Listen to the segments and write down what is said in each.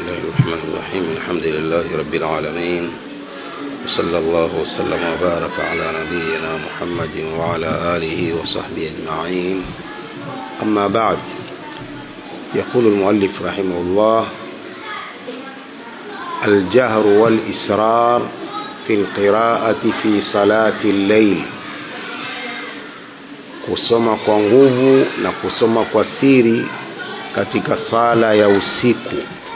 الله الرحمن الرحيم الحمد لله رب العالمين وصلى الله وسلم وبارك على نبينا محمد وعلى آله وصحبه أجمعين أما بعد يقول المؤلف رحمه الله الجهر والإسرار في القراءة في صلاة الليل kusoma kwa nguvu na kusoma kwa siri katika sala ya usiku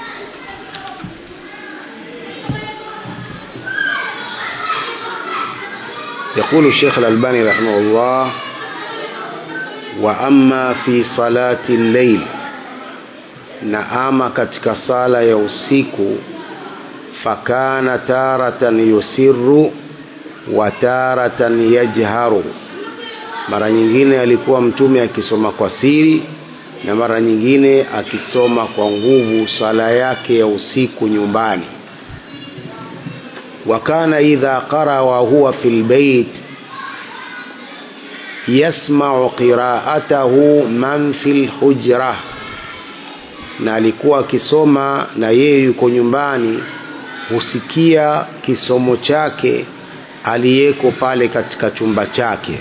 يقول الشيخ الألباني رحمه الله وأما في صلاة الليل na ama katika sala ya usiku fakana taratan yusiru wa taratan yajharu mara nyingine alikuwa mtume akisoma kwa siri na mara nyingine akisoma kwa nguvu sala yake ya usiku nyumbani wakana idha qara wa huwa fi lbeit yasmau qiraatahu man fi lhujra na alikuwa akisoma na yeye yuko nyumbani husikia kisomo chake aliyeko pale katika chumba chake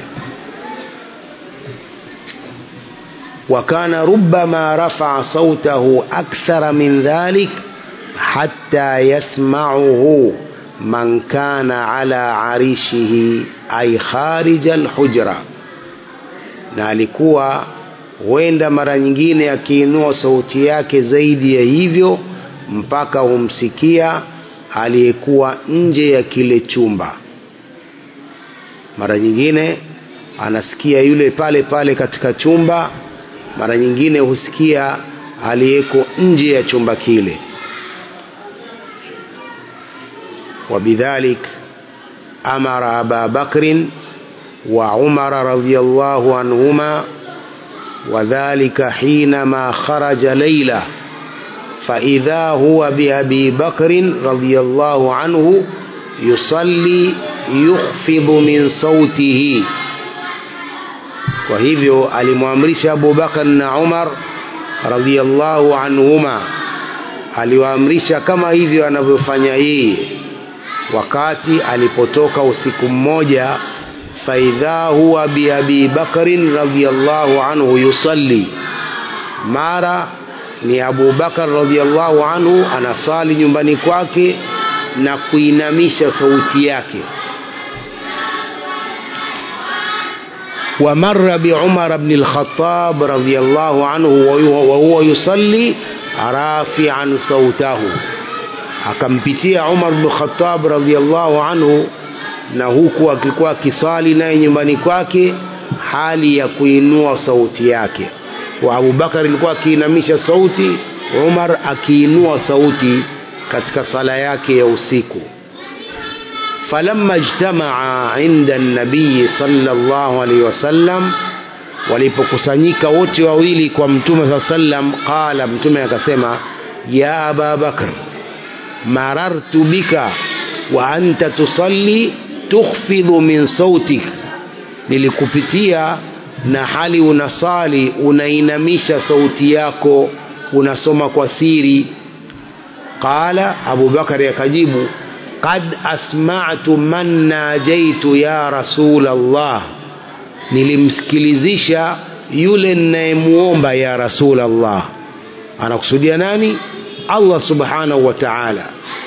وكان ربما رفع صوته أكثر من ذلك حتى يسمعه من كان على عريشه أي خارج الحجرة na alikuwa huenda mara nyingine akiinua sauti yake zaidi ya hivyo mpaka humsikia aliyekuwa nje ya kile chumba mara nyingine anasikia yule pale pale katika chumba mara nyingine husikia aliyeko nje ya chumba kile وبذلك أمر أبا بكر وعمر رضي الله عنهما وذلك حينما خرج ليلة فإذا هو بأبي بكر رضي الله عنه يصلي يخفض من صوته kwa hivyo alimwamrisha abubakar na umar radhiallahu anhuma aliwaamrisha kama hivyo anavyofanya yeye wakati alipotoka usiku mmoja faidha huwa biabi bakrin radhiallahu anhu yusalli mara ni abubakar radhiallahu anhu anasali nyumbani kwake na kuinamisha sauti yake ومر بعمر بن الخطاب رضي الله عنه وهو يصلي رافعا صوته akampitia Umar bin Khattab radhiallahu anhu na huku akikuwa akisali naye nyumbani kwake hali ya kuinua sauti yake wa Abubakar alikuwa akiinamisha sauti Umar akiinua sauti katika sala yake ya usiku فلما اجتمع عند النبي صلى الله عليه وسلم walipokusanyika wote wawili kwa mtume saa sallam qala mtume akasema ya aba bakr marartu bika wa anta tusalli tukhfidhu min sautik nilikupitia na hali unasali unainamisha sauti yako unasoma kwa siri qala abubakari akajibu qad asma'tu man najaitu ya rasul Allah nilimsikilizisha yule ninayemuomba ya rasul Allah anakusudia nani Allah subhanahu wa ta'ala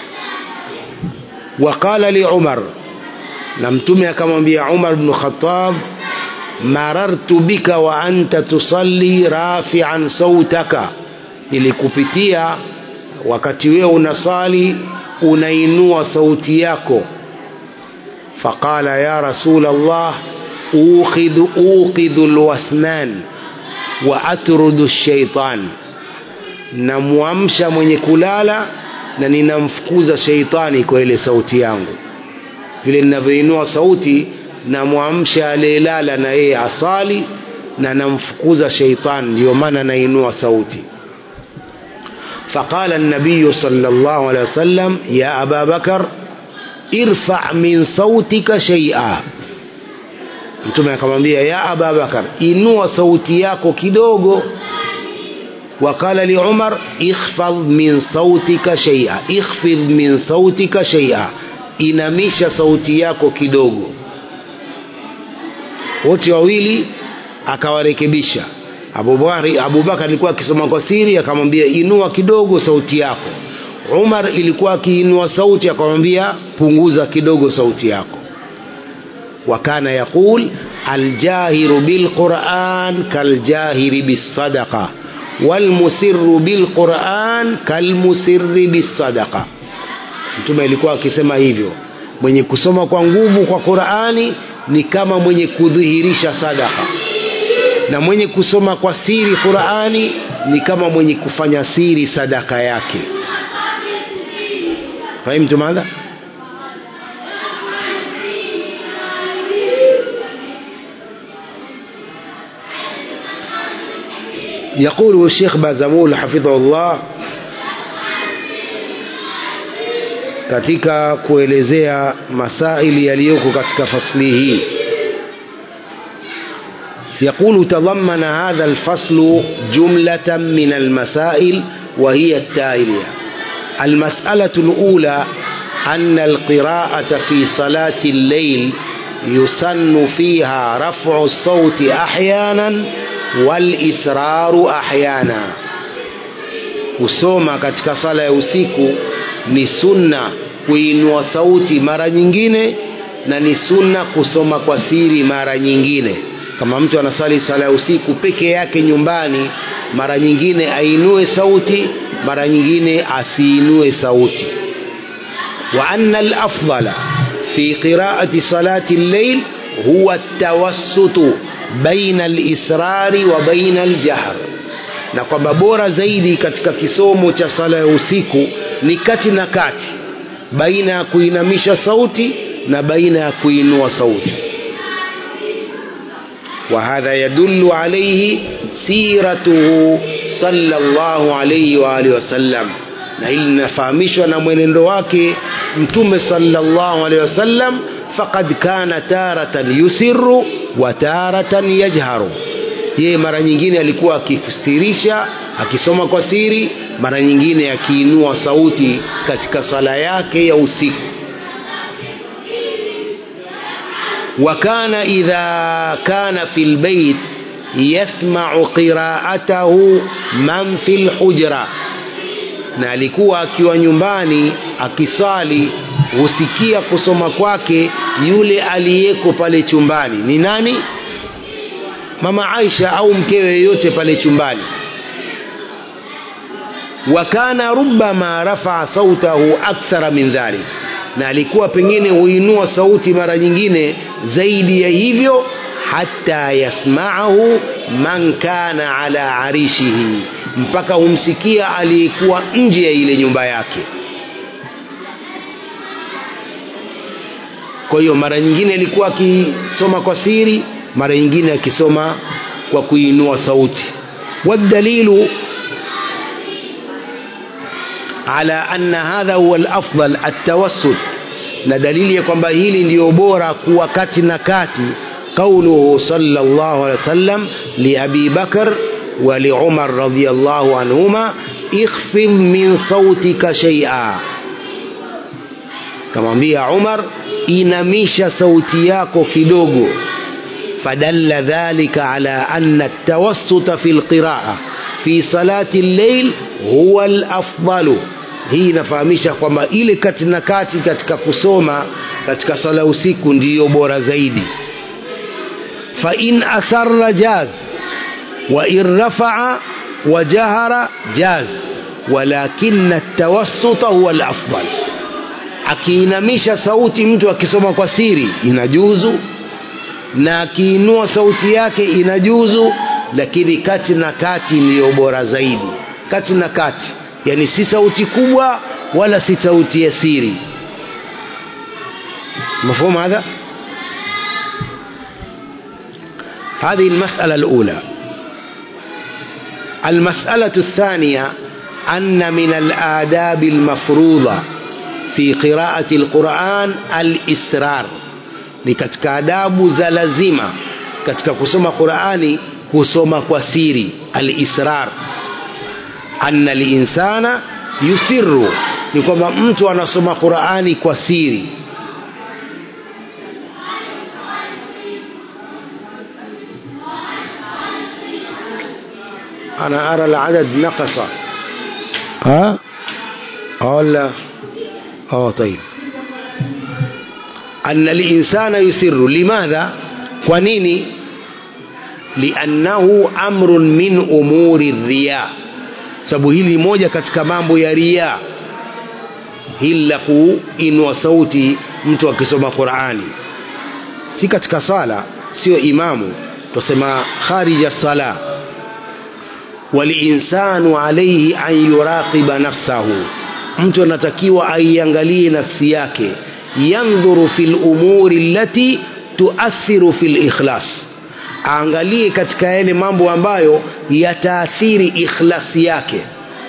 وقال لعمر na mtume akamwambia Umar ibn Khattab marartu bika wa anta tusalli rafi'an sautaka nilikupitia wakati wewe unasali unainua sauti yako faqala ya rasul Allah uqidhu uqidhu alwasnan wa atrudu ash-shaytan namwamsha mwenye kulala na ninamfukuza sheitani kwa ile sauti yangu vile ninavyoinua sauti namwamsha aliyelala na yeye asali na namfukuza sheitani ndio maana nainua sauti فقال النبي صلى الله عليه وسلم يا أبا بكر ارفع من صوتك شيئا mtume akamwambia ya ababakar inua sauti yako kidogo وقال لعمر اخفض من صوتك شيئا اخفض من صوتك شيئا inamisha sauti yako kidogo wote wawili akawarekebisha abubakar Abu alikuwa akisoma kwa siri akamwambia inua kidogo sauti yako umar ilikuwa akiinua sauti akamwambia punguza kidogo sauti yako wakana yaqul aljahiru bilquran kaljahiri bisadaqa walmusirru bilquran kalmusirri bisadaqa mtume alikuwa akisema hivyo mwenye kusoma kwa nguvu kwa qurani ni kama mwenye kudhihirisha sadaka na mwenye kusoma kwa siri qurani ni kama mwenye kufanya siri sadaka yake fahimtu madha يقول الشيخ بازمول حفظه الله katika kuelezea masaili yaliyoko katika fasli hii يقول تضمن هذا الفصل جملة من المسائل وهي التالية المسألة الأولى أن القراءة في صلاة الليل يسن فيها رفع الصوت أحيانا والإسرار أحيانا kusoma katika sala ya usiku ni sunna kuinua sauti mara nyingine na ni sunna kusoma kwa siri mara nyingine kama mtu anasali sala ya usiku peke yake nyumbani mara nyingine ainue sauti mara nyingine asiinue sauti wa anna alafdala fi qiraati salati llail huwa التوسط baina alisrari wa baina aljahr na kwamba bora zaidi katika kisomo cha sala ya usiku ni kati na kati baina ya kuinamisha sauti na baina ya kuinua sauti وهذا يدل عليه سيرته صلى الله عليه وآله وسلم na hili linafahamishwa na mwenendo wake mtume sallallahu alaihi wasallam faqad kana taratan yusiru wa taratan yajharu yeye mara nyingine alikuwa akifsirisha akisoma kwa siri mara nyingine akiinua sauti katika sala yake ya usiku وكان إذا كان في البيت يسمع قراءته من في الحجرة na alikuwa akiwa nyumbani akisali husikia kusoma kwake yule aliyeko pale chumbani ni nani mama Aisha au mkewe yeyote pale chumbani wakana rubbama rafaa sautahu akthara min dhalik na alikuwa pengine huinua sauti mara nyingine zaidi ya hivyo hata yasmaahu man kana ala arishihi mpaka humsikia aliyekuwa nje ya ile nyumba yake kwa hiyo mara nyingine alikuwa akisoma kwa siri mara nyingine akisoma kwa kuinua sauti والدليل على أن هذا هو الأفضل التوسط na dalili ya kwamba hili ndiyo bora kuwa kati na kati qauluhu sallallahu alaihi wasallam li abi bakar wa li umar radhiyallahu anhuma ikhfid min sautika shay'a kamwambia umar inamisha sauti yako kidogo fadalla dhalika ala anna at-tawassuta fi al-qira'a fi salati al-layl huwa al-afdalu hii inafahamisha kwamba ile kati na kati katika kusoma katika sala usiku ndiyo bora zaidi fa in asarra jaz wa in rafaa wa jahara jaz walakin at-tawassuta huwa al-afdal akiinamisha sauti mtu akisoma kwa siri inajuzu na akiinua sauti yake inajuzu lakini kati na kati ndiyo bora zaidi kati na kati yani si sauti kubwa wala si sauti ya siri مفهوم هذا هذه المسألة الأولى المسألة الثانية أن من الآداب المفروضة في قراءة القرآن الإسرار لكتك آداب زلزمة كتك كسوم قرآني كسوم كسيري الإسرار anna linsana yusiru ni kwamba mtu anasoma qurani kwa siri أنا أرى العدد نقص ها ولا اه طيب أن الإنسان يسر لماذا ونيني لأنه أمر من أمور الرياء sababu hili moja katika mambo ya ria hili la kuinua sauti mtu akisoma qurani si katika sala sio imamu tusema kharija sala walinsanu alaihi an yuraqiba nafsahu mtu anatakiwa aiangalie nafsi yake yandhuru fi lumuri allati tuathiru fi likhlas aangalie katika yale mambo ambayo yataathiri ikhlasi yake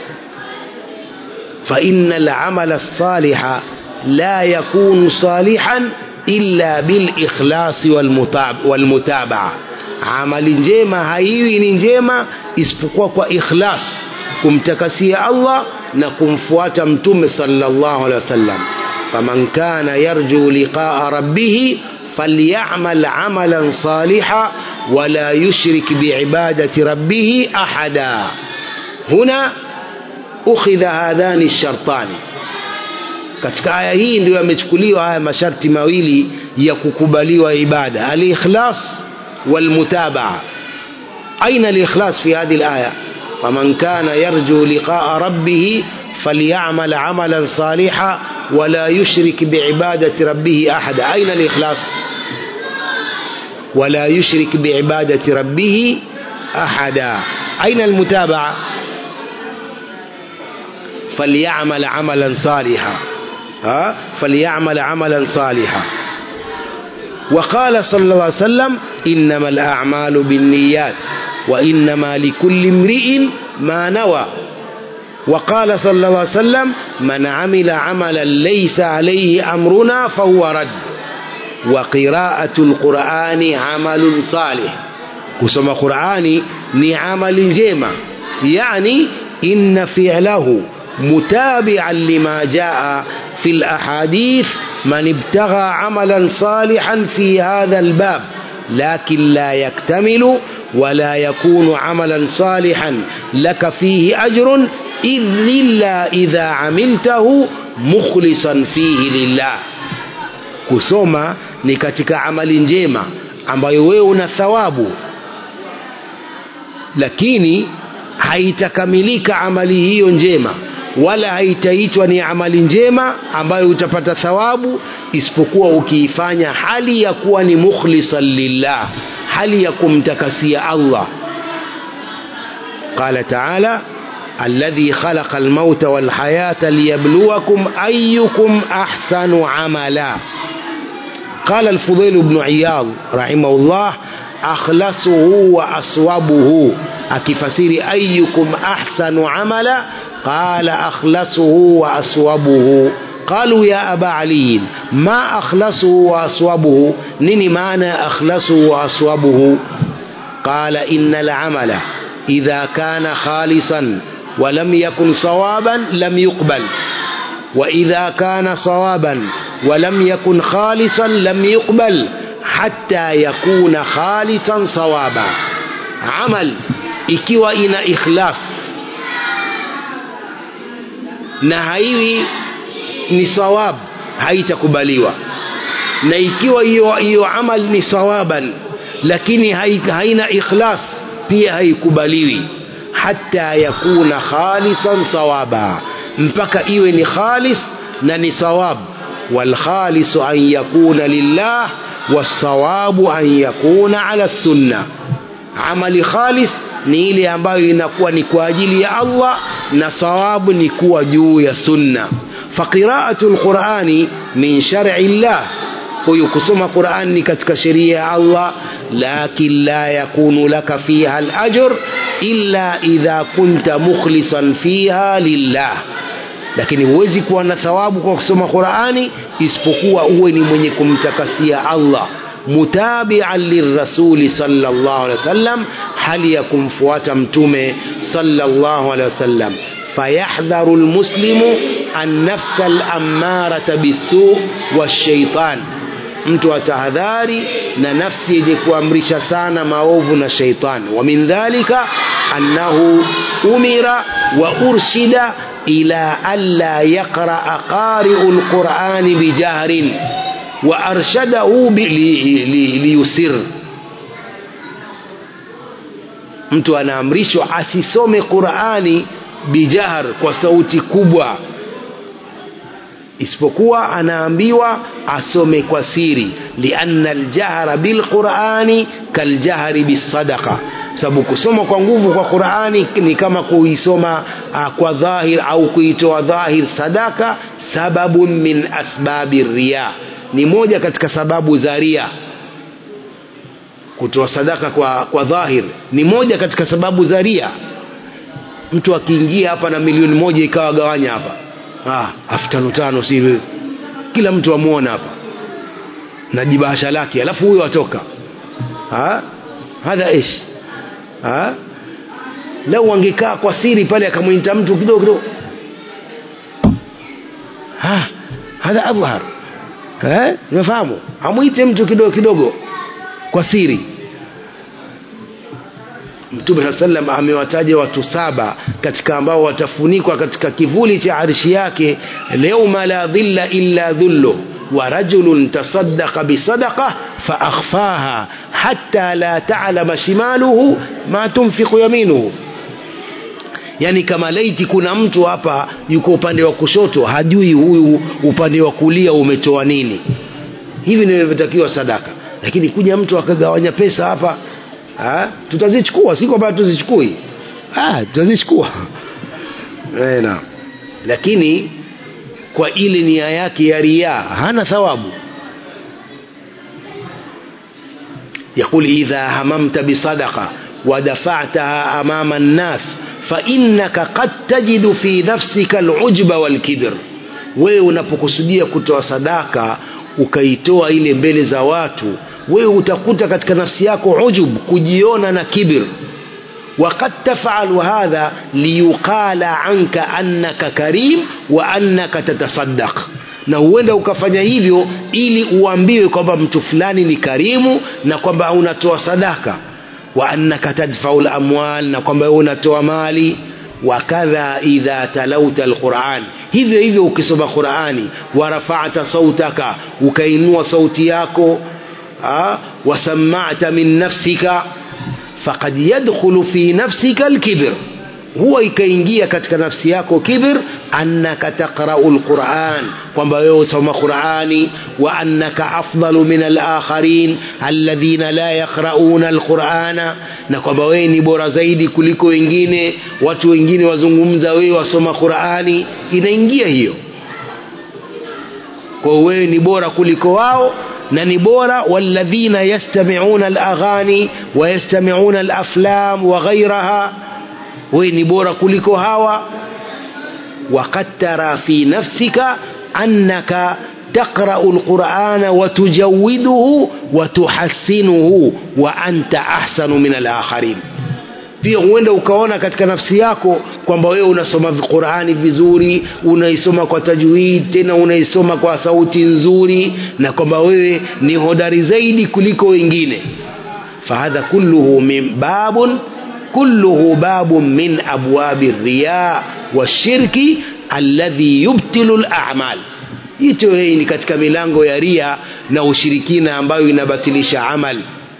faina alamala lsaliha la yakunu salihan illa bilikhlasi walmutabaa amali njema haiwi ni njema isipokuwa kwa ikhlas kumtakasia allah na kumfuata mtume sallallahu alaihi wasallam faman kana yarju liqaa rabbihi falyamal amalan saliha wala yushrik biibadati rabbihi ahada huna ukhidha hadhani lshartani katika aya hii ndio yamechukuliwa haya masharti mawili ya kukubaliwa ibada alikhlas والمتابعة أين الإخلاص في هذه الآية فمن كان يرجو لقاء ربه فليعمل عملا صالحا ولا يشرك بعبادة ربه أحدا أين الإخلاص ولا يشرك بعبادة ربه أحدا أين المتابعة فليعمل عملا صالحا ها فليعمل عملا صالحا وقال صلى الله عليه وسلم إنما الأعمال بالنيات وإنما لكل امرئ ما نوى وقال صلى الله عليه وسلم من عمل عملا ليس عليه أمرنا فهو رد وقراءة القرآن عمل صالح كسم قرآن نعمل جيمة يعني إن فعله متابعا لما جاء في الأحاديث من ابتغى عملا صالحا في هذا الباب لكن لا يكتمل ولا يكون عملا صالحا لك فيه أجر إذ إلا إذا عملته مخلصا فيه لله kusoma ni katika amali njema ambayo wewe una thawabu lakini haitakamilika amali hiyo njema wala haitaitwa ni amali njema ambayo utapata thawabu isipokuwa ukiifanya hali ya kuwa ni mukhlisan lillah hali ya kumtakasia Allah qala taala alladhi khalaqa almauta walhayata liyabluwakum ayyukum ahsanu amala قال الفضيل بن عياض رحمه الله أخلصه وأصوبه أكفسير أيكم أحسن عملا قال أخلصه وأصوبه قالوا يا أبا علي ما أخلصه وأصوبه نني معنى أخلصه وأصوبه قال إن العمل إذا كان خالصا ولم يكن صوابا لم يقبل وإذا كان صوابا ولم يكن خالصا لم يقبل حتى يكون خالصا صوابا عمل ikiwa ina ikhlas na haiwi ni sawab haitakubaliwa na ikiwa hiyo hiyo amal ni sawaban lakini haina ikhlas pia haikubaliwi hata yakuna khalisan sawaba mpaka iwe ni khalis na ni sawab والخالص أن يكون لله والصواب أن يكون على السنة عمل خالص ni ile ambayo inakuwa ni kwa ajili ya Allah na sawabu ni kuwa juu ya sunna faqiraatu lqurani min shari llah huyu kusoma qurani ni katika sheria ya Allah lakin la yakunu laka fiha alajr illa idha kunta mukhlisan fiha lillah lakini huwezi kuwa na thawabu kwa kusoma qurani isipokuwa uwe ni mwenye kumtakasia Allah mutabian lirasuli sallallahu alaihi wasallam hali ya kumfuata mtume sallallahu alaihi wasallam fayahdharu lmuslimu annafsa alammarata bisu washaitan mtu atahadhari na nafsi yenye kuamrisha sana maovu na shaitan wa min dhalika annahu umira wa urshida ila alla yaqraa qari'u lqurani bijahrin wa arshadahu liyusir li, li mtu anaamrishwa asisome qurani bijahr kwa sauti kubwa isipokuwa anaambiwa asome kwa siri lianna aljahra bilqurani kaljahri bisadaqa sababu kusoma kwa nguvu kwa qurani ni kama kuisoma uh, kwa dhahir au kuitoa dhahir sadaka sababun min asbabi riya ni moja katika sababu za ria kutoa sadaka kwa, kwa dhahir ni moja katika sababu za ria mtu akiingia hapa na milioni moja ikawa gawanya hapa ah, elfu tano tano si kila mtu amwona hapa na jibahasha lake alafu huyo atoka ha? hadha ish ha? lau angekaa kwa siri pale akamwita mtu kidogo kidogo ha? hadha adhhar unafahamu amwite mtu kidogo kidogo kwa siri mtume saa salam amewataja watu saba katika ambao watafunikwa katika kivuli cha arshi yake yauma la dhilla illa dhullu wa rajulun tasaddaqa bisadaqa faakhfaha hatta la talama shimaluhu ma tunfiqu yaminuhu yani kama laiti kuna mtu hapa yuko upande wa kushoto hajui huyu upande wa kulia umetoa nini hivi ndivyotakiwa sadaka lakini kuja mtu akagawanya pesa hapa ha? tutazichukua si kwamba tuzichukui tutazichukua e, na lakini kwa ile nia yake ya riaa hana thawabu يقول إذا هممت بصدقة ودفعتها أمام الناس فإنك قد تجد في نفسك العجب والكبر wewe unapokusudia kutoa sadaka ukaitoa ile mbele za watu wewe utakuta katika nafsi yako ujub kujiona na kibir وقد تفعل هذا ليقال عنك أنك كريم وأنك تتصدق na huenda ukafanya hivyo ili uambiwe kwamba mtu fulani ni karimu na kwamba unatoa sadaka wa annaka tadfau lamwal na kwamba wewe unatoa mali wakadha idha talauta alquran hivyo hivyo ukisoma qurani warafata sautaka ukainua sauti yako wasamata min nafsika faqad yadkhulu fi nafsika alkibr huwa ikaingia katika nafsi yako kibir annaka taqrau lquran kwamba wewe usoma qurani wa annaka afdalu min alakharin alladhina la yaqrauna alqurana na kwamba wewe ni bora zaidi kuliko wengine watu wengine wazungumza wewe wasoma qurani inaingia hiyo kwa wewe ni bora kuliko wao na ni bora walladhina yastamiuna alaghani wayastamiuna alaflam wa ghairaha wewe ni bora kuliko hawa وقد ترى في نفسك أنك تقرأ القرآن وتجوده وتحسنه وأنت أحسن من الآخرين pia huenda ukaona katika nafsi yako kwamba wewe unasoma qurani vizuri unaisoma kwa tajwid tena unaisoma kwa sauti nzuri na kwamba wewe ni hodari zaidi kuliko wengine fahadha kulluhu min babun كله باب من أبواب الرياء والشرك الذي يبطل الأعمال hicho hii ni katika milango ya ria na ushirikina ambayo inabatilisha amal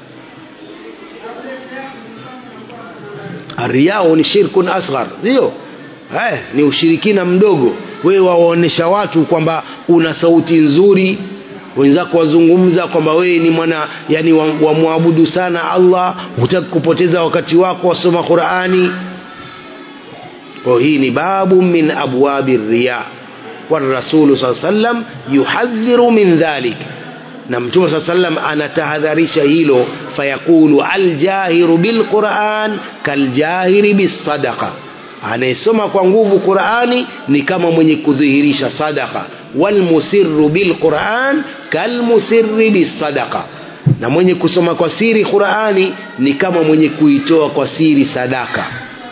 riao ni shirkun asghar ndio eh, ni ushirikina mdogo wewe wawaonyesha watu kwamba una sauti nzuri wenzako wazungumza kwamba wewe ni mwana yani wamwabudu wa sana allah hutaki kupoteza wakati wako wasoma qurani kwa hii ni babu min abwabi riya والرسول صلى الله عليه وسلم يحذر من ذلك na mtume saa sallam anatahadharisha hilo fayaqulu aljahiru bilquran kaljahiri bisadaqa anayesoma kwa nguvu qurani ni kama mwenye kudhihirisha sadaqa walmusirru bilquran kalmusirri bisadaqa na mwenye kusoma kwa siri qurani ni kama mwenye kuitoa kwa siri sadaka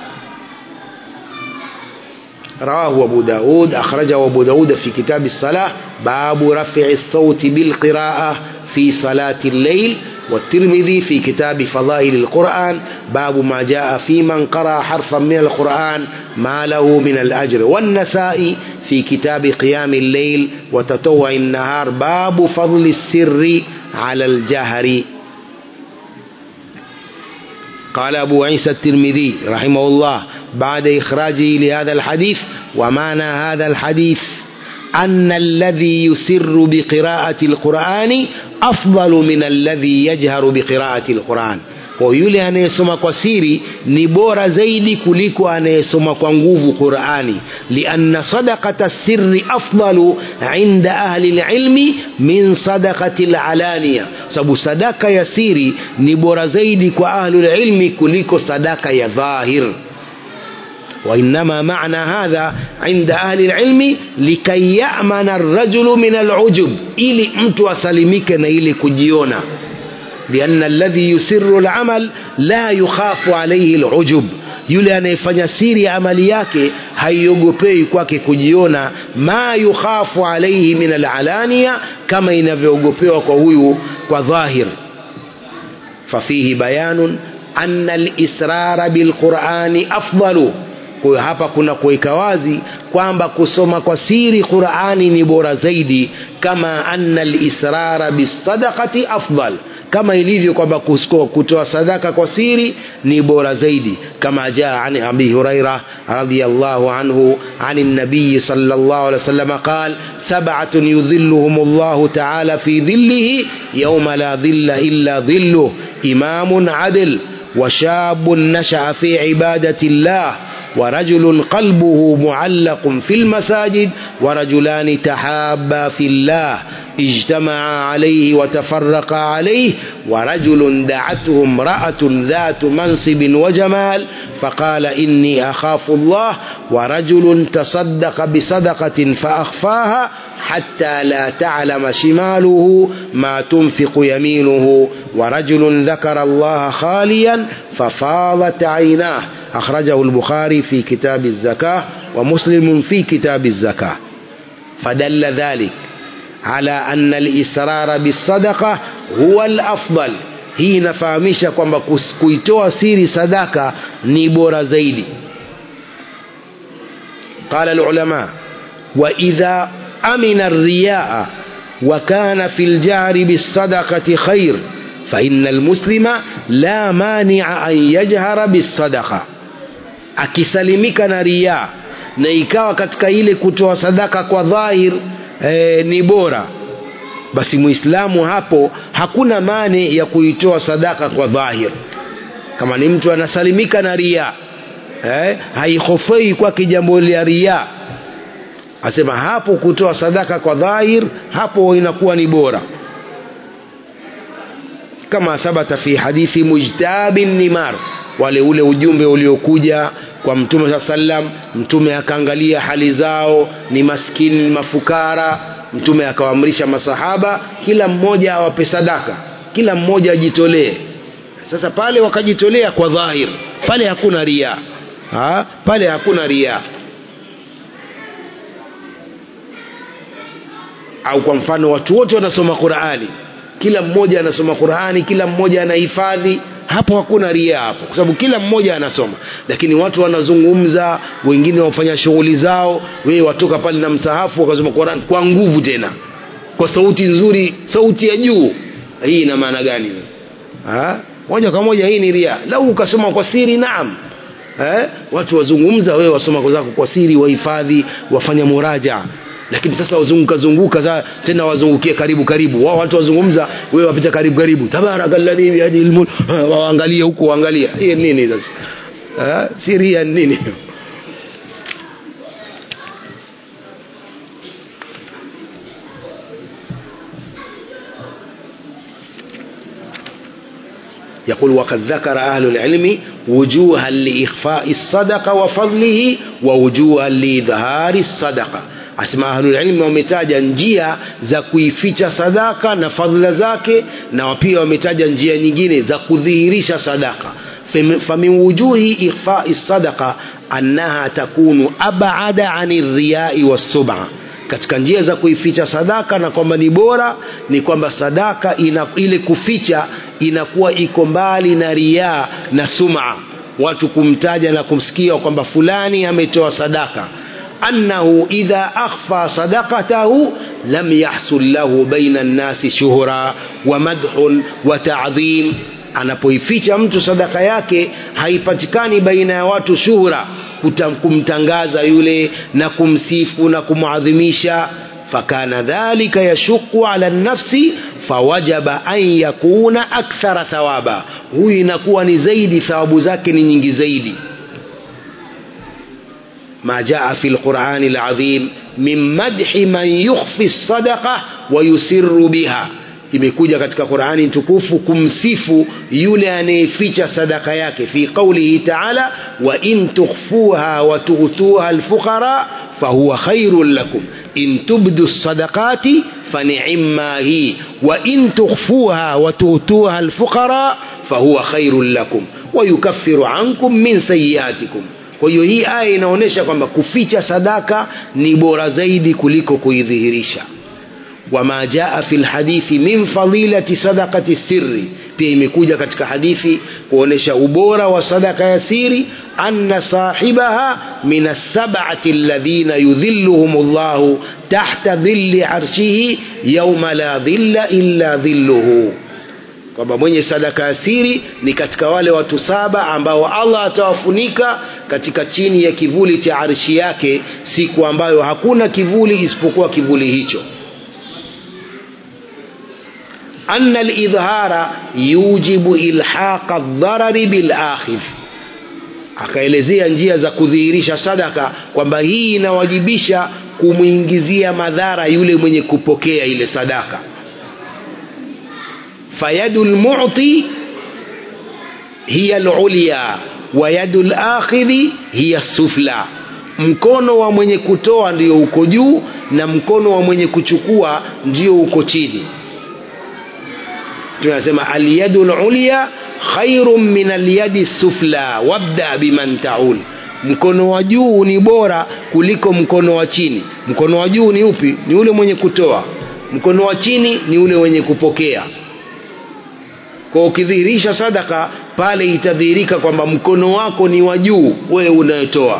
رواه أبو داود أخرجه أبو داود في كتاب الصلاة باب رفع الصوت بالقراءة في صلاة الليل والترمذي في كتاب فضائل القرآن باب ما جاء في من قرأ حرفا من القرآن ما له من الأجر والنسائي في كتاب قيام الليل وتطوع النهار باب فضل السر على الجهر قال أبو عيسى الترمذي رحمه الله بعد إخراجه لهذا الحديث ومعنى هذا الحديث أن الذي يسر بقراءة القرآن أفضل من الذي يجهر بقراءة القرآن kwa yule anayesoma kwa siri ni bora zaidi kuliko anayesoma kwa nguvu qurani lianna sadaqata sirri afdalu inda ahli lilmi min sadaqati lalania sababu sadaka ya siri ni bora zaidi kwa ahlulilmi kuliko sadaka ya dhahir وإنما معنى هذا عند أهل العلم لكي يأمن الرجل من العجب إلي mtu asalimike na ili kujiona لأن الذي يسر العمل لا يخاف عليه العجب yule anayefanya siri ya amali yake haiogopei kwake kujiona ma yukhafu alaihi min alalania kama inavyoogopewa kwa huyu kwa dhahir fafihi bayanun anna alisrara bilqurani afdalu kwa hiyo hapa kuna kuweka wazi kwamba kusoma kwa siri qurani ni bora zaidi kama anna lisrara bisadaqati afdal kama ilivyo kwamba kutoa sadaka kwa siri ni bora zaidi kama jaa an abi huraira radiallahu anhu an nabiyi sal llah alih wasalama qal sabatun yudhilluhum llahu taala fi dhillihi yauma la dhilla illa dhilluh imamun adil وشاب نشأ في عبادة الله ورجل قلبه معلق في المساجد ورجلان تحابا في الله اجتمعا عليه وتفرقا عليه ورجل دعته امرأة ذات منصب وجمال فقال إني أخاف الله ورجل تصدق بصدقة فأخفاها حتى لا تعلم شماله ما تنفق يمينه ورجل ذكر الله خاليا ففاضت عيناه أخرجه البخاري في كتاب الزكاة ومسلم في كتاب الزكاة فدل ذلك على أن الإسرار بالصدقة هو الأفضل hii inafahamisha kwamba kuitoa siri sadaka ni bora zaidi qala lulama waidha amina riyaa وكان في الجهر بالصدقة خير فإن المسلم لا مانع أن يجهر بالصدقة akisalimika na riaa na ikawa katika ile kutoa sadaka kwa dhahir e, ni bora basi muislamu hapo hakuna mane ya kuitoa sadaka kwa dhahir kama ni mtu anasalimika na ria eh, haihofei kwake jambo la ria asema hapo kutoa sadaka kwa dhahir hapo inakuwa ni bora kama thabata fi hadithi mujtabin nimar wale ule ujumbe uliokuja kwa mtume saa sallam mtume akaangalia hali zao ni maskini ni mafukara mtume akawaamrisha masahaba kila mmoja awape sadaka kila mmoja ajitolee sasa pale wakajitolea kwa dhahir pale hakuna ria ha? pale hakuna ria au kwa mfano watu wote wanasoma qurani kila mmoja anasoma qurani kila mmoja anahifadhi hapo hakuna ria hapo kwa sababu kila mmoja anasoma lakini watu wanazungumza wengine wafanya shughuli zao wewe watoka pale na msahafu wakasoma Qur'an kwa nguvu tena kwa sauti nzuri sauti ya juu hii ina maana gani ha? moja kwa moja hii ni ria lau ukasoma kwa siri naam eh? watu wazungumza wewe wasoma zako kwa siri wahifadhi wafanya muraja lakini sasa wazunguka zunguka za tena wazungukie karibu karibu wao watu wazungumza wewe wapita karibu karibu tabarakalladhi biyadihi almulk waangalie huko waangalia hii nini sasa eh siri ya nini يقول وقد ذكر أهل العلم وجوها لإخفاء الصدقة وفضله ووجوها لإظهار الصدقة asema ahlulilmi wametaja njia za kuificha sadaka na fadhila zake na pia wametaja njia nyingine za kudhihirisha sadaka famin wujuhi ikhfai sadaqa annaha takunu abada ani riyai wassuma katika njia za kuificha sadaka na kwamba ni bora ni kwamba sadaka ina, ile kuficha inakuwa iko mbali na riaa na suma watu kumtaja na kumsikia kwamba fulani ametoa sadaka annahu idha akhfa sadaqatahu lam yahsul lahu baina nnasi shuhra wa madhun wa ta'dhim anapoificha mtu sadaka yake haipatikani baina ya watu shuhra kumtangaza yule na kumsifu na kumwadhimisha fakana dhalika yashuku ala nafsi fawajaba an yakuna akthara thawaba huyu inakuwa ni zaidi thawabu zake ni nyingi zaidi ما جاء في القرآن العظيم من مدح من يخفي الصدقة ويسر بها imekuja katika qurani tukufu kumsifu yule anayeficha sadaka yake fi qaulihi taala wa in tukhfuha wa tu'tuha alfuqara fahuwa khairun lakum in tubdu sadaqati fani'imma hi wa in tukhfuha wa tu'tuha alfuqara fahuwa khairun lakum wa yukaffiru ankum min sayyi'atikum kwa hiyo hii aya inaonyesha kwamba kuficha sadaka ni bora zaidi kuliko kuidhihirisha wama jaa fi lhadithi min fadilati sadaqati sirri pia imekuja katika hadithi kuonyesha ubora wa sadaka ya siri anna sahibaha min assabati alladhina yudhilluhum llahu tahta dhilli arshihi yauma la dhilla illa dhilluhu kwamba mwenye sadaka ya siri ni katika wale watu saba ambao allah atawafunika katika chini ya kivuli cha arshi yake siku ambayo hakuna kivuli isipokuwa kivuli hicho أن الإظهار يوجب إلحاق الضرر بالآخذ akaelezea njia za kudhihirisha sadaka kwamba hii inawajibisha kumwingizia madhara yule mwenye kupokea ile sadaka fayadu lmuti hiya lulya wa yadu lakhidhi hiya sufla mkono wa mwenye kutoa ndio uko juu na mkono wa mwenye kuchukua ndio uko chini tunasema alyadu lulya khairun min alyadi sufla wabda biman taul mkono wa juu ni bora kuliko mkono wa chini mkono wa juu ni upi ni ule mwenye kutoa mkono wa chini ni ule wenye kupokea kwa ukidhihirisha sadaka pale itadhihirika kwamba mkono wako ni wa juu wewe unayotoa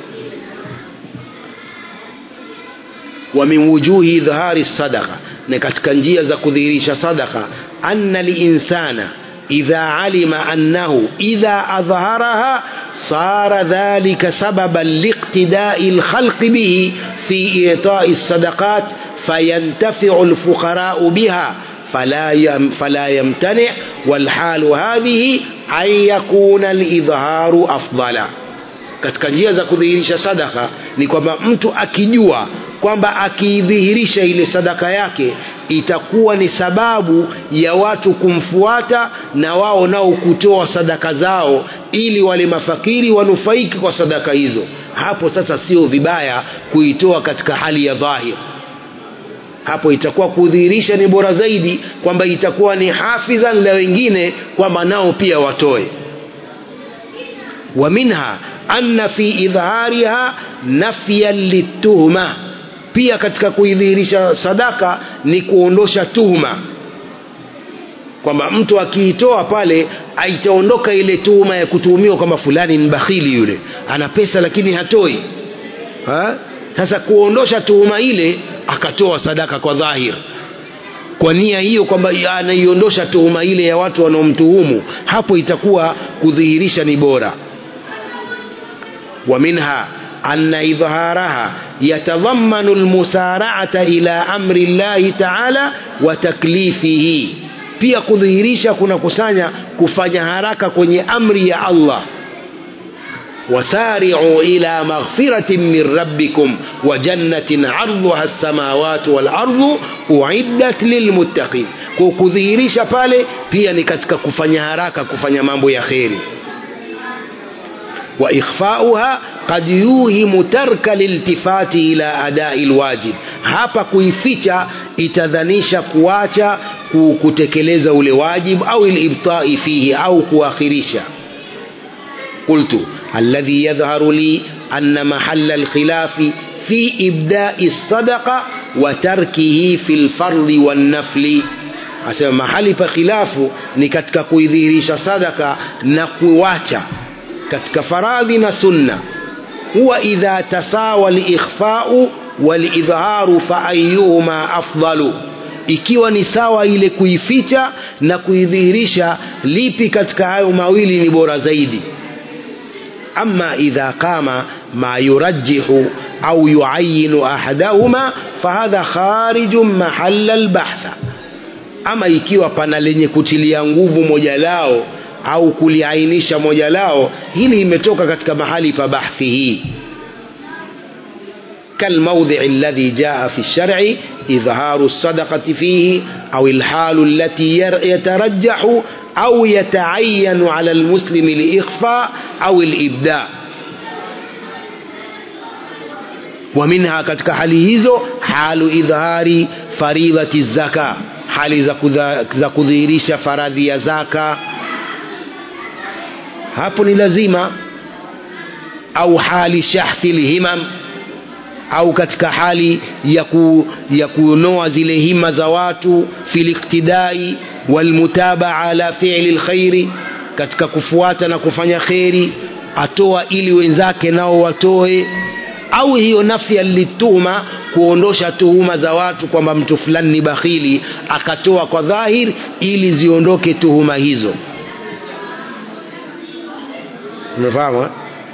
wa min wujuhi idhhari sadaqa na katika njia za kudhihirisha sadaka anna linsana idha alima annahu idha adhharaha صار ذلك سببا لاقتداء الخلق به في إيطاء الصدقات فينتفع الفقراء بها فلا يم فلا يمتنع والحال هذه أن يكون الإظهار أفضل katika njia za kudhihirisha sadaka ni kwamba mtu akijua kwamba akiidhihirisha ile sadaka yake itakuwa ni sababu ya watu kumfuata na wao nao kutoa sadaka zao ili wale mafakiri wanufaiki kwa sadaka hizo hapo sasa sio vibaya kuitoa katika hali ya dhahir hapo itakuwa kudhihirisha ni bora zaidi kwamba itakuwa ni hafidhan la wengine kwamba nao pia watoe wa minha anna fi idhariha nafyan lituhma pia katika kuidhihirisha sadaka ni kuondosha tuhuma kwamba mtu akiitoa pale aitaondoka ile tuhuma ya kutuhumiwa kwamba fulani ni bakhili yule ana pesa lakini hatoi ha? sasa kuondosha tuhuma ile akatoa sadaka kwa dhahir kwa nia hiyo kwamba anaiondosha tuhuma ile ya watu wanaomtuhumu hapo itakuwa kudhihirisha ni bora wa minha أن إظهارها يتضمن المسارعة إلى أمر الله تعالى وتكليفه pia kudhihirisha kuna kusanya kufanya haraka kwenye amri ya Allah wasari'u ila maghfiratin min rabbikum wa jannatin 'arduha as-samawati wal ardu uiddat lilmuttaqin kwa kudhihirisha pale pia ni katika kufanya haraka kufanya mambo ya kheri wa ikhfauha qad yuhimu tarka liltifati ila adai lwajib hapa kuificha itadhanisha kuacha kutekeleza ule wajib au ilibtai fihi au kuakhirisha qultu alladhi yadhharu li anna mahalla alkhilafi fi ibdai lsadaqa wa tarkihi fi lfardhi wannafli asema mahali pa khilafu ni katika kuidhihirisha sadaka na kuwacha katika faradhi na sunna huwa idha tasawa liikhfau walidharu faayuhuma afdalu ikiwa ni sawa ile kuificha na kuidhihirisha lipi katika hayo mawili ni bora zaidi ama idha qama ma yurajjihu au yuayinu ahadahuma fahadha kharijun mahalla lbahtha ama ikiwa pana lenye kutilia nguvu moja lao au kuliainisha moja lao hili imetoka katika mahali pa bahthi hii كالموضع الذي جاء في الشرع إظهار الصدقة فيه أو الحال التي يترجح أو يتعين على المسلم الإخفاء أو الإبداء ومنها katika hali hizo halu idhari faridhati zaka hali za kudhihirisha faradhi ya zaka hapo ni lazima au hali shahthi lhimam au katika hali ya, ku, ya kunoa zile hima za watu fi liktidai walmutabaa ala fi'li lkhairi katika kufuata na kufanya kheri atoa ili wenzake nao watoe au hiyo nafya lituhuma kuondosha tuhuma za watu kwamba mtu fulani ni bakhili akatoa kwa dhahir ili ziondoke tuhuma hizo umefahamu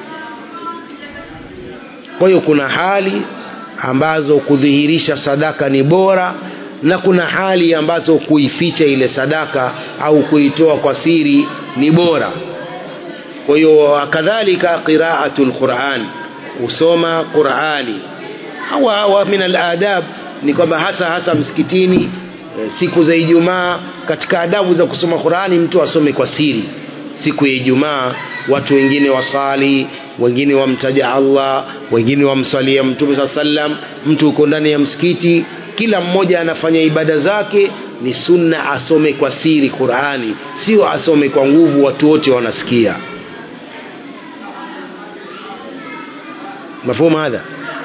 kwa hiyo kuna hali ambazo kudhihirisha sadaka ni bora na kuna hali ambazo kuificha ile sadaka au kuitoa kwa siri ni bora kwa hiyo kadhalika qiraatu lquran husoma qurani hawa min aladab ni kwamba hasa hasa msikitini siku za ijumaa katika adabu za kusoma qurani mtu asome kwa siri siku ya ijumaa watu wengine wasali wengine wamtaja allah wengine wamsalia mtume saa sallam mtu uko ndani ya msikiti kila mmoja anafanya ibada zake ni sunna asome kwa siri qurani sio asome kwa nguvu watu wote wanasikia mafhumu hadha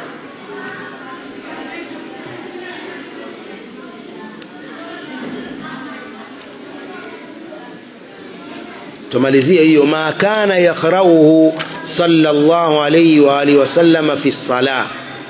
tumalizia hiyo ma kana yaqrauhu sallallahu alayhi wa alihi wasallam fi salah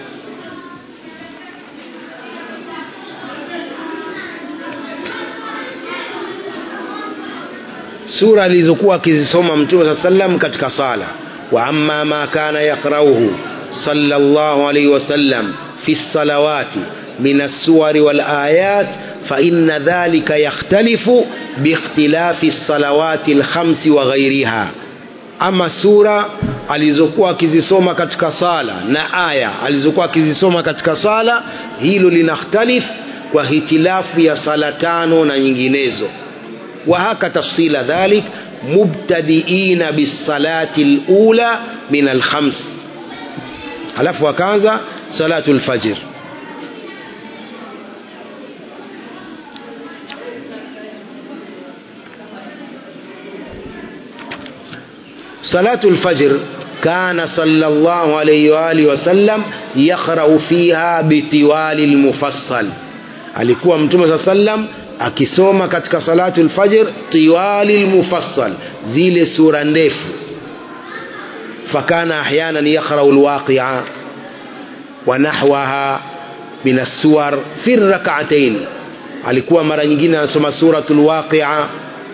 sura alizokuwa akizisoma mtume saa sallam katika sala wa amma ma kana yaqrauhu sallallahu alayhi wasallam fi salawati min as-suwari wal ayat فإن ذلك يختلف باختلاف الصلوات الخمس وغيرها ama sura alizokuwa akizisoma katika sala na aya alizokuwa akizisoma katika sala hilo linakhtalif kwa hitilafu ya sala tano na nyinginezo wahaka tafsila dhalik mubtadiina bisalati lula min alkhams alafu akaanza salatu lfajr صلاة الفجر كان صلى الله عليه وآله وسلم يقرأ فيها بطوال المفصل alikuwa mtume saa sallam akisoma katika salatu lfajr tiwali lmufassal zile sura ndefu fakana ahyanan yaqrau lwaqia wa nahwaha min assuwar fi rakatain alikuwa mara nyingine anasoma suratu lwaqia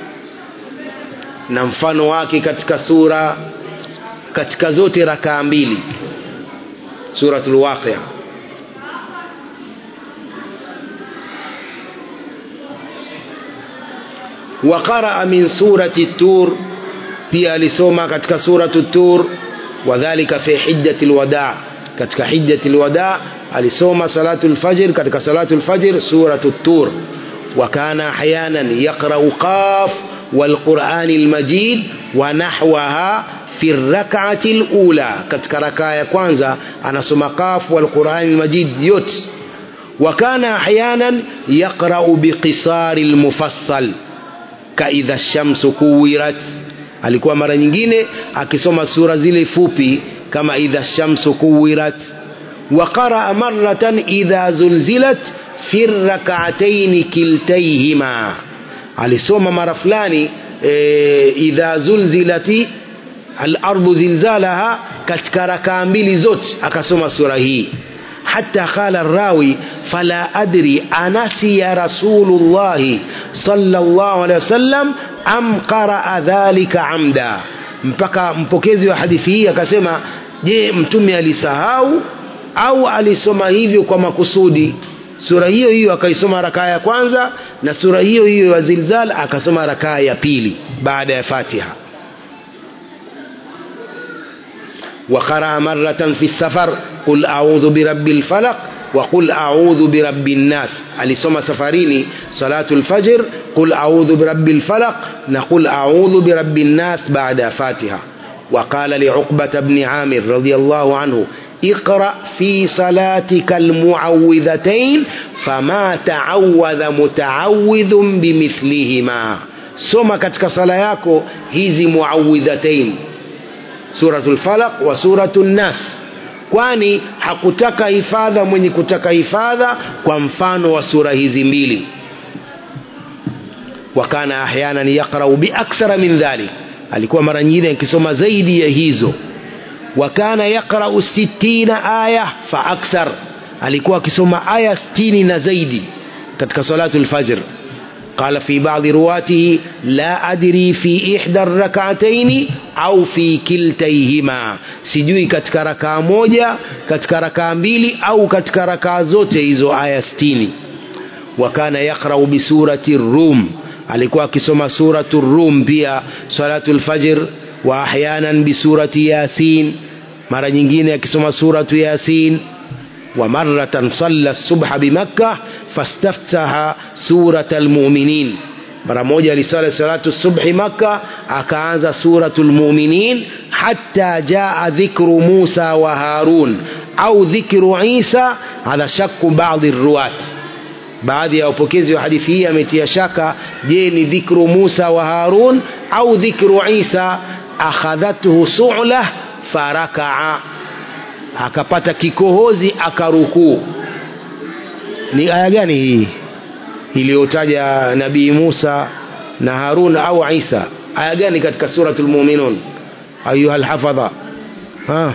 na mfano wake katika sura katika zote rakaa mbili suratul waqia wa qaraa min surati tur pia alisoma katika suratu tur wadhalika fi hijjati lwada katika hijjati lwada alisoma salatu lfajr katika salatu lfajr suratu tur wa kana ahyanan yaqrau qaf والقرآن المجيد ونحوها fi rak'ati alula katika rakaa ya kwanza anasoma qaf wal qur'an almajid yote wa kana ahyanan yaqra'u biqisari almufassal ka idha ash-shamsu kuwirat alikuwa mara nyingine akisoma sura zile fupi kama idha ash-shamsu kuwirat wa qaraa marratan idha zulzilat fi rak'atayn kiltayhima alisoma mara fulani e, idha zulzilati al-ardu zilzalaha katika rakaa mbili zote akasoma sura hii حتى قال الراوي فلا أدري أنسي رسول الله صلى الله عليه وسلم أم قرأ ذلك عمدا mpaka mpokezi wa hadithi hii akasema je mtume alisahau au alisoma hivyo kwa makusudi sura hiyo hiyo akaisoma rakaa ya kwanza na sura hiyo hiyo ya zilzal akasoma rakaa ya pili baada ya fatiha وقرأ مرة في السفر قل أعوذ برب الفلق وقل أعوذ برب الناس alisoma safarini salatu lfajr qul audhu birabi lfalaq na qul audhu birabi nnas baada fatiha وقال لعقبة بن عامر رضي الله عنه اقرأ في صلاتك المعوذتين فما تعوذ متعوذ بمثلهما soma katika sala yako hizi muawidhatain suratul falaq wa suratul nas kwani hakutaka hifadha mwenye kutaka hifadha kwa mfano wa sura hizi mbili wakana ahyanan yaqrau biakthara min dhalik alikuwa mara nyingine akisoma zaidi ya hizo wakana yaqrau sittina aya fa akthar alikuwa akisoma aya sitini na zaidi katika salatu lfajr قال في بعض رواته لا أدري في إحدى الركعتين أو في كلتيهما sijui katika rakaa moja katika rakaa mbili au katika rakaa zote hizo aya 60 wakana yaqrau bisurati rum alikuwa akisoma suratu rum pia salatu lfajr wa ahyanan bisurati yasin mara nyingine akisoma suratu yasin wa maratan salla subha bimakkah fastaftaha surat almuminin mara moja alisala salatu subhi makka akaanza suratu lmuminin hatta jaa dhikru musa wa harun au dhikru isa hadha shakku badi ruwat baadhi ya wapokezi wa hadithi hii ametia shaka je ni dhikru musa wa harun au dhikru isa akhadhathu sulah farakaa akapata kikohozi akarukuu ni aya gani hii iliyotaja nabii Musa na Harun au Isa aya gani katika suratul muminun ayuha alhafadha ha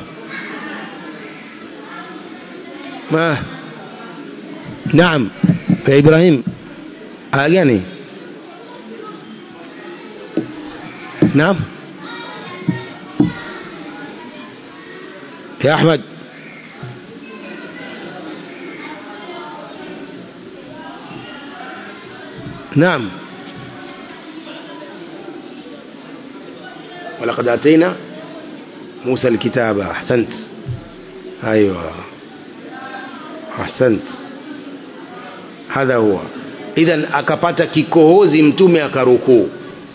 ma naam ya Ibrahim aya gani naam ya Ahmad نعم ولقد آتينا موسى الكتاب أحسنت أيوة أحسنت هذا هو إذا akapata kikohozi mtume akarukuu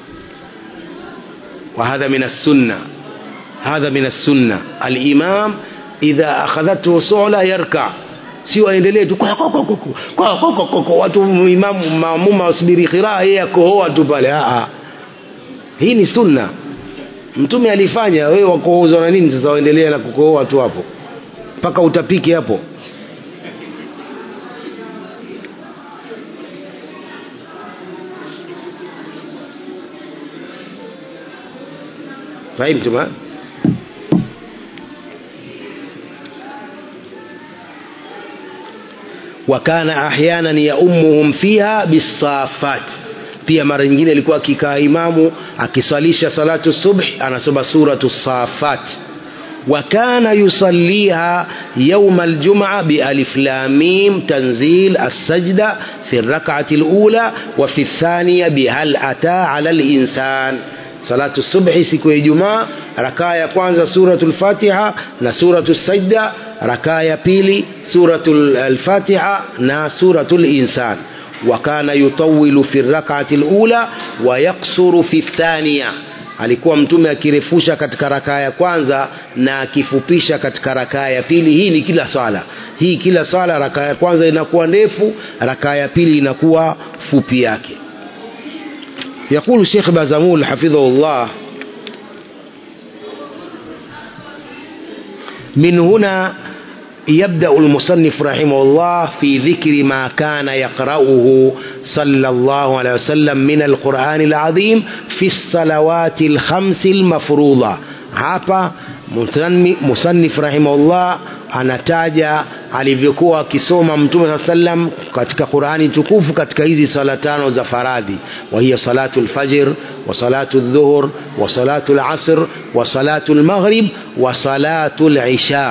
وهذا من السنة هذا من السنة الإمام إذا أخذته صعلة يركع sio aendelee tu watu imamu maamuma wasubiri qiraa yeye akohoa tu pale hii ni sunna mtume alifanya wewe wakohozwa na nini sasa waendelea na kukohoa tu hapo mpaka utapiki hapo fahimtum wakana ahyanan yaummuhum fiha bisafat pia mara nyingine alikuwa akikaa imamu akisalisha salatu subhi anasoma suratu safat وكان يصليها يوم الجمعة بألف لاميم تنزيل السجدة في الركعة الأولى وفي الثانية بهل أتى على الإنسان صلاة الصبح سكو جمعة ركاية كwanza سورة الفاتحة na سورة السجدة rakaa ya pili suratu lfatiha na suratu linsan wakana yutawilu fi rakati lula wa yaksuru fi thaniya alikuwa mtume akirefusha katika rakaa ya kwanza na akifupisha katika rakaa ya pili hii ni kila swala hii kila swala rakaa ya kwanza inakuwa ndefu rakaa ya pili inakuwa fupi yake يقول الشيخ بازمول حفظه الله من هنا يبدأ المصنف رحمه الله في ذكر ما كان يقرأه صلى الله عليه وسلم من القرآن العظيم في الصلوات الخمس المفروضة hapa musannif rahimahullah anataja alivyokuwa akisoma mtume saa sallam katika qurani tukufu katika hizi sala tano za faradhi wahiya salatu lfajr wa salatu ldhuhur wa salatu lasr wa salatu lmaghrib wa salatu lisha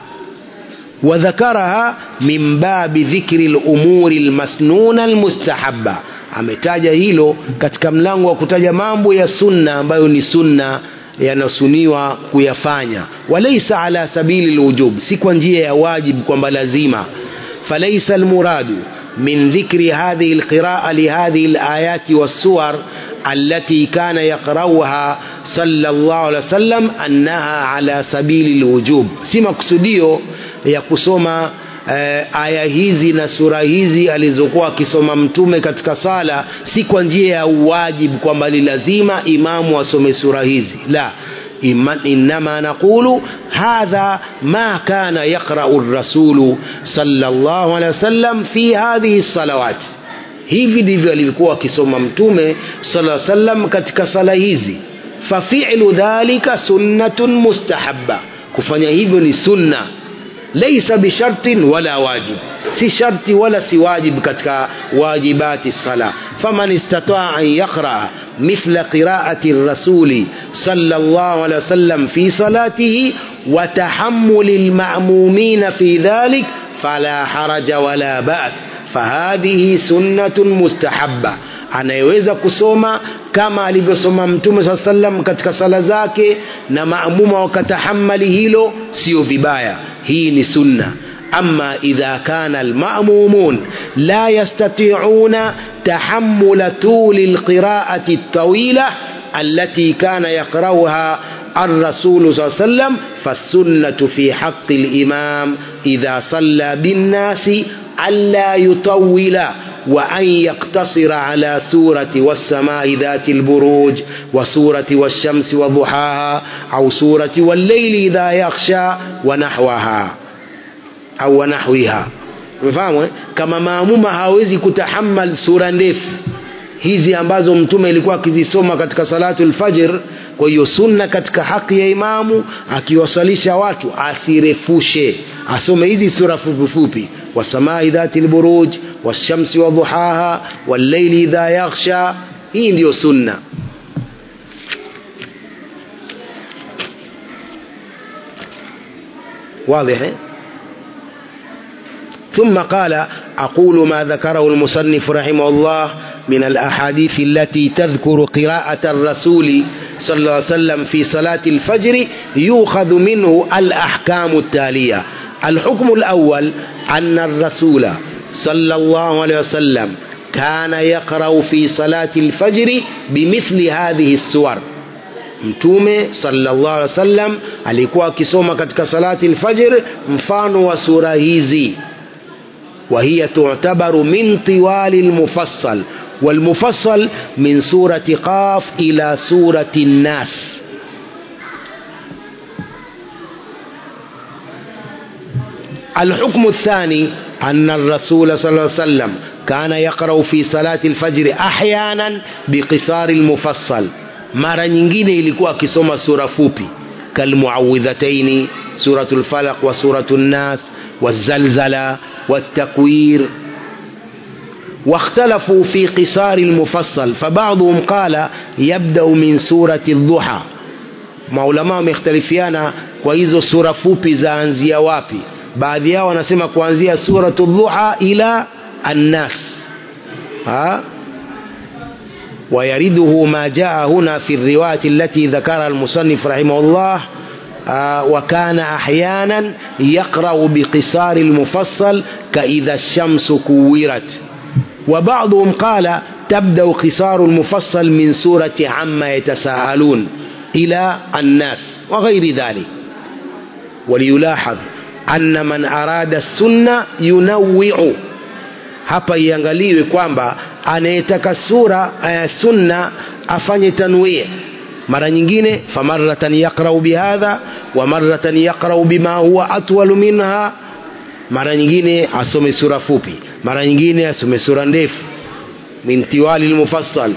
وذكرها من باب ذكر الأمور المسنونة المستحبة ametaja hilo katika mlango wa kutaja mambo ya sunna ambayo ni sunna yanasuniwa kuyafanya walaisa ala sabili lwujub si kwa njia ya wajibu kwamba lazima falaisa almuradu min dhikri hadhihi lqiraa lihadhihi layati wassuwar التي كان يقرأها صلى الله عليه وسلم أنها على سبيل الوجوب si makusudio ya kusoma eh, aya hizi na sura hizi alizokuwa akisoma mtume katika sala si kwa njia ya uwajibu kwamba ni lazima imamu asome sura hizi la إنما نقول هذا ما كان يقرأ الرسول صلى الله عليه وسلم في هذه الصلوات hivi ndivyo alivyokuwa akisoma mtume sala sallam katika sala hizi fafilu dhalika sunnatun mustahabba kufanya hivyo ni sunna laisa bishartin wala wajib si sharti wala si wajib katika wajibati sala faman istataa an yaqraa مثل قراءة الرسول صلى الله عليه وسلم في صلاته وتحمل المأمومين في ذلك فلا حرج ولا بأس فهذه سنة مستحبة anayeweza kusoma kama alivyosoma mtume saa sallam katika sala zake na maamuma wakatahamali hilo sio vibaya hii ni sunna أما إذا كان المأمومون لا يستطيعون تحمل طول القراءة الطويلة التي كان يقرأها الرسول صلى الله عليه وسلم فالسنة في حق الإمام إذا صلى بالناس ألا يطول وأن يقتصر على سورة والسماء ذات البروج وسورة والشمس وضحاها أو سورة والليل إذا يغشى ونحوها au wanahwiha umefahamu eh? kama maamuma hawezi kutahamal sura ndefu hizi ambazo mtume ilikuwa akizisoma katika salatu lfajr kwa hiyo sunna katika haki ya imamu akiwasalisha watu asirefushe asome hizi sura fupifupi wasamai dhati lburuj washamsi wadhuhaha walleili idha yaghsha hii ndiyo sunna واضح eh? ثم قال أقول ما ذكره المصنف رحمه الله من الأحاديث التي تذكر قراءة الرسول صلى الله عليه وسلم في صلاة الفجر يؤخذ منه الأحكام التالية الحكم الأول أن الرسول صلى الله عليه وسلم كان يقرأ في صلاة الفجر بمثل هذه السور mtume sallallahu alaihi wasallam alikuwa akisoma katika salati lfajr mfano wa sura hizi وهي تعتبر من طوال المفصل والمفصل من سورة قاف إلى سورة الناس الحكم الثاني أن الرسول صلى الله عليه وسلم كان يقرأ في صلاة الفجر أحيانا بقصار المفصل mara nyingine ilikuwa akisoma sura fupi kalmuawidhataini suratu lfalaq wa suratu nnas والزلزلة والتكوير واختلفوا في قصار المفصل فبعضهم قال يبدأ من سورة الضحى maulama wamekhtalifiana kwa hizo sura fupi zaanzia wapi baadhi yao wanasema kuanzia suratu dhuha ila annas ويرده ما جاء هنا في الرواية التي ذكرها المصنف رحمه الله آه وكان أحيانا يقرأ بقصار المفصل كإذا الشمس كورت وبعضهم قال تبدأ قصار المفصل من سورة عما يتساءلون إلى الناس وغير ذلك وليلاحظ أن من أراد السنة ينوع hapa iangaliwe kwamba anayetaka sura uh, sunna afanye tanwie mara nyingine famaratan yaqrau bihadha wa maratan yaqrau bima huwa atwalu minha mara nyingine asome sura fupi mara nyingine asome sura ndefu min tiwali lmufassal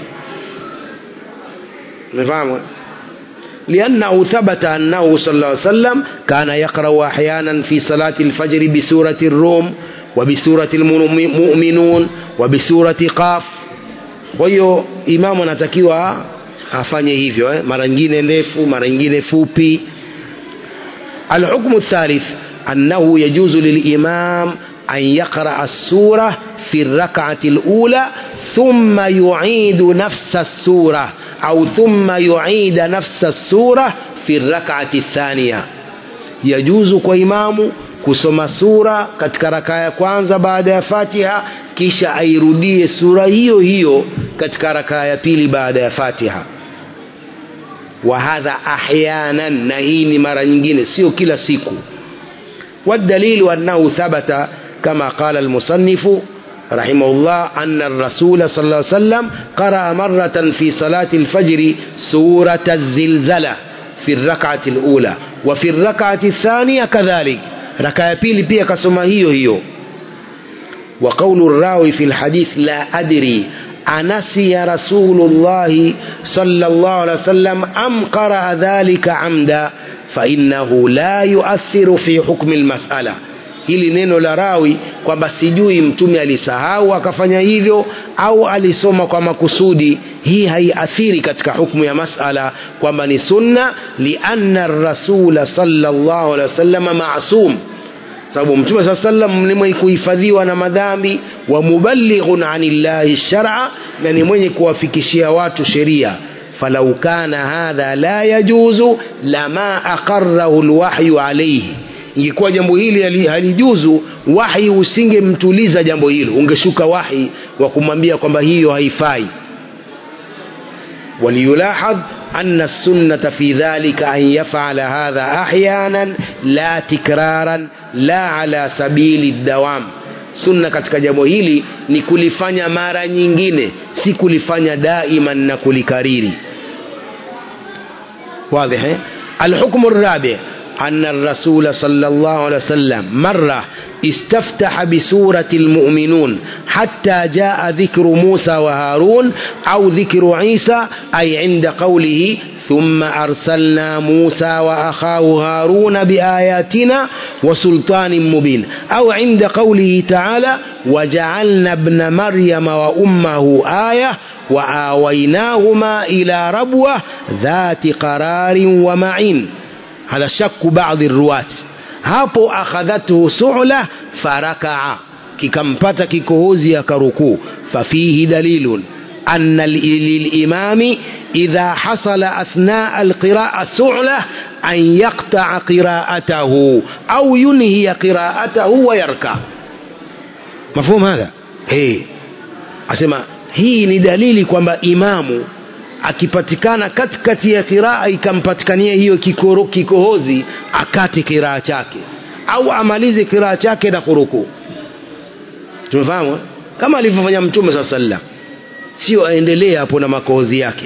umefahamu لأنه ثبت أنه صلى الله عليه وسلم كان يقرأ أحيانا في صلاة الفجر بسورة الروم وبسورة المؤمنون وبسورة قاف kwa hiyo imamu anatakiwa afanye hivyo eh? mara nyingine ndefu mara nyingine fupi alhukmu thalith annahu yajuzu lilimam an yaqraa assura fi rakati lula thumma yuidu nafsa sura au thumma yuida nafsa sura fi rakati thaniya yajuzu kwa imamu kusoma sura katika rakaa ya kwanza baada ya fatiha kisha airudie sura hiyo hiyo katika rakaa ya pili baada ya fatiha wa hadha ahyanan na hii ni mara nyingine sio kila siku والدليل أنه ثبت كما قال المصنف رحمه الله أن الرسول صلى الله عليه وسلم قرأ مرة في صلاة الفجر سورة الزلزلة في الركعة الأولى وفي الركعة الثانية كذلك ركعة بيلي بيا كسما هيو هيو وقول الراوي في الحديث لا أدري أنسي رسول الله صلى الله عليه وسلم أم قرأ ذلك عمدا فإنه لا يؤثر في حكم المسألة hili neno la rawi kwamba sijui mtume alisahau akafanya hivyo au alisoma kwa makusudi hii haiathiri katika hukmu ya masala kwamba ni sunna lianna rasula sallallahu alaihi wasallam masum sababu mtume saa sallam ni mwenye kuhifadhiwa na madhambi wa mubalighun anillahi shara na ni mwenye kuwafikishia watu sheria falau kana hadha la yajuzu lama aqarahu lwahyu alaihi ingekuwa jambo hili halijuzu wahi usingemtuliza jambo hilo ungeshuka wahi wa kumwambia kwamba hiyo haifai وليلاحظ أن السنة في ذلك أن يفعل هذا أحيانا لا تكرارا لا على سبيل الدوام sunna katika jambo hili ni kulifanya mara nyingine si kulifanya daiman na kulikariri واضح الحكم الرابع أن الرسول صلى الله عليه وسلم مرة استفتح بسورة المؤمنون حتى جاء ذكر موسى وهارون أو ذكر عيسى أي عند قوله ثم أرسلنا موسى وأخاه هارون بآياتنا وسلطان مبين أو عند قوله تعالى وجعلنا ابن مريم وأمه آية وآويناهما إلى ربوة ذات قرار ومعين هذا شك بعض الرواة hapo akhadhathu su'la farakaa kikampata kikohozi akarukuu fafihi dalilun anna lilimami idha hasala athnaa alqiraa su'la an yaqtaa qiraatahu au yunhiya qiraatahu wa yarka mafhumu hadha hey. asema hii ni dalili kwamba imamu akipatikana katikati ya kiraa ikampatikania hiyo kikoro, kikohozi akate kiraa chake au amalize kiraa chake na kurukuu tumefahamu kama alivyofanya mtume saa sallam sio aendelee hapo na makohozi yake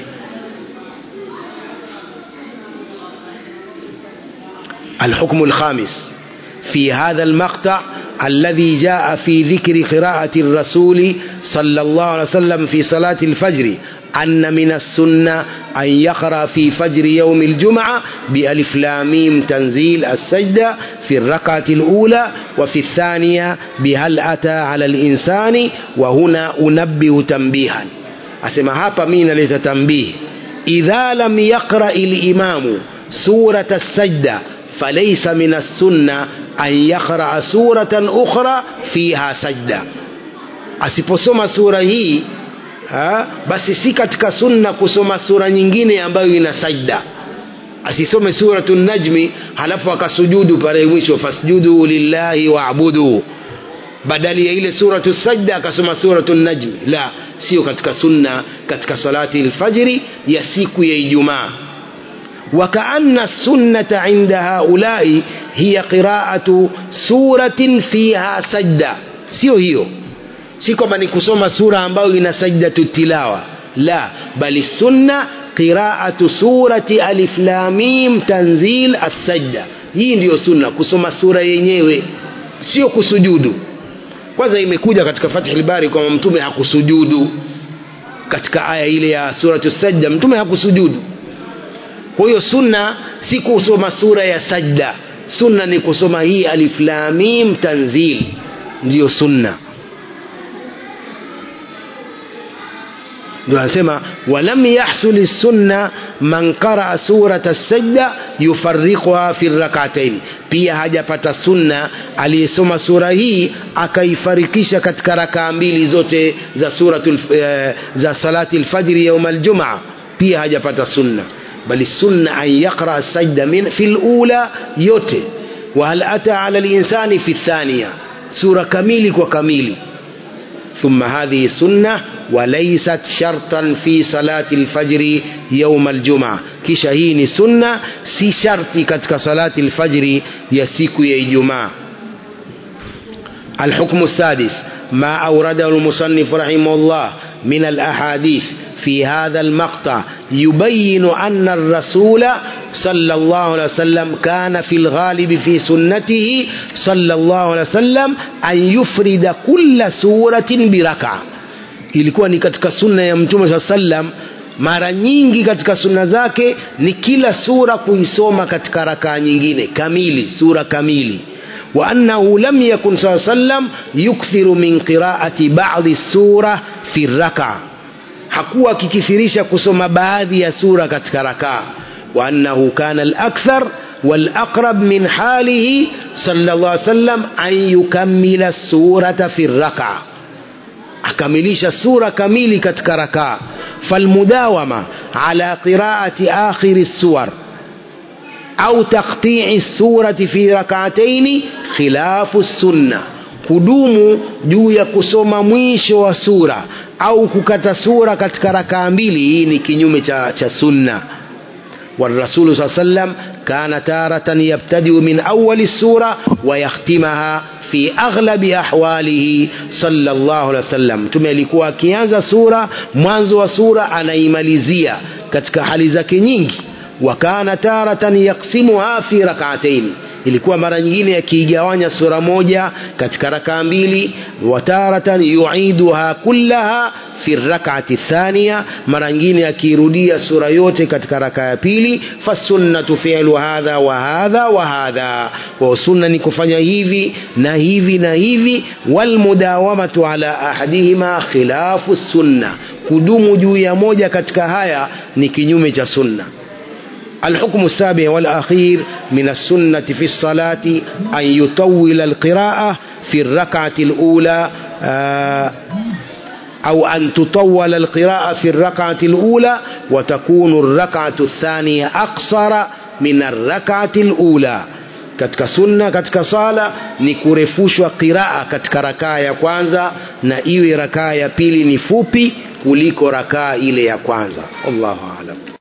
الحكم الخامس في هذا المقطع الذي جاء في ذكر قراءة الرسول صلى الله عليه وسلم في صلاة الفجر أن من السنة أن يقرأ في فجر يوم الجمعة بألف لاميم تنزيل السجدة في الركعة الأولى وفي الثانية بهل أتى على الإنسان وهنا أنبه تنبيها أسمى هابا مين ليس تنبيه إذا لم يقرأ الإمام سورة السجدة فليس من السنة أن يقرأ سورة أخرى فيها سجدة asiposoma sura hii ha, basi si katika sunna kusoma sura nyingine ambayo ina sajda asisome suratu najmi halafu akasujudu pale mwisho fasjudu lillahi waabudu badali ya ile suratu sajda akasoma suratu najmi la sio katika sunna katika salati lfajri ya siku ya ijumaa وكأن السنة عند هؤلاء هي قراءة سورة فيها سجدة sio hiyo si kwamba ni kusoma sura ambayo ina sajdatu tilawa la bali sunna qiraatu surati alif lamim tanzil assajda hii ndiyo sunna kusoma sura yenyewe sio kusujudu kwanza imekuja katika fathi bari kwamba mtume hakusujudu katika aya ile ya suratu sajda mtume hakusujudu kwa hiyo sunna si kusoma sura ya sajda sunna ni kusoma hii alif lamim tanzil ndiyo sunna ndio anasema walam yahsul sunna man qaraa surata sajda yufarriquha fi rak'atayn pia hajapata sunna aliyesoma sura hii akaifarikisha katika rakaa mbili zote za suratul eh, za salati alfajri yawm aljumaa pia hajapata sunna bali sunna an yaqra sajda min fi alula yote وهل أتى على الإنسان في الثانية سورة كميل وكميل ثم هذه سنة وليست شرطا في صلاة الفجر يوم الجمعة kisha hii ni sunna si sharti katika salati lfajri ya siku ya ijumaa الحكم السادس ما أورده المصنف رحمه الله من الأحاديث في هذا المقطع يبين أن الرسول صلى الله عليه وسلم كان في الغالب في سنته صلى الله عليه وسلم أن يفرد كل سورة بركعة ilikuwa ni katika sunna ya mtume saa sallam mara nyingi katika sunna zake ni kila sura kuisoma katika rakaa nyingine kamili sura kamili وأنه لم يكن صلى الله عليه وسلم يكثر من قراءة بعض السورة في الركعة hakuwa akikithirisha kusoma baadhi ya sura katika rakaa وأنه كان الأكثر والأقرب من حاله صلى الله عليه وسلم أن يكمل السورة في الركعة akamilisha sura kamili katika rakaa falmudawama ala qiraati akhiri suwar au taqtii surati fi rakataini khilafu sunna kudumu juu ya kusoma mwisho wa sura au kukata sura katika rakaa mbili hii ni kinyume cha, cha sunna والرسول صلى الله عليه وسلم كان تارة يبتدئ من أول السورة ويختمها في أغلب أحواله صلى الله عليه وسلم tume alikuwa akianza sura mwanzo wa sura anaimalizia katika hali zake nyingi wakana taratan yaksimuha fi rak'atayn ilikuwa mara nyingine akiigawanya sura moja katika rakaa mbili wataratan yuiduha kullaha fi rak'ati thaniya mara nyingine akiirudia sura yote katika raka ya pili fasunnatu fi'lu hadha wa hadha wa hadha wa sunna ni kufanya hivi na hivi na hivi walmudawamatu ala ahadihima khilafu sunna kudumu juu ya moja katika haya ni kinyume cha sunna الحكم السابع والأخير من السنة في الصلاة أن يطول القراءة في الركعة الأولى أو أن تطول القراءة في الركعة الأولى وتكون الركعة الثانية أقصر من الركعة الأولى katika sunna katika sala ni kurefushwa qiraa katika rakaa ya kwanza na iwe rakaa ya pili ni fupi kuliko rakaa ile ya kwanza allahu alam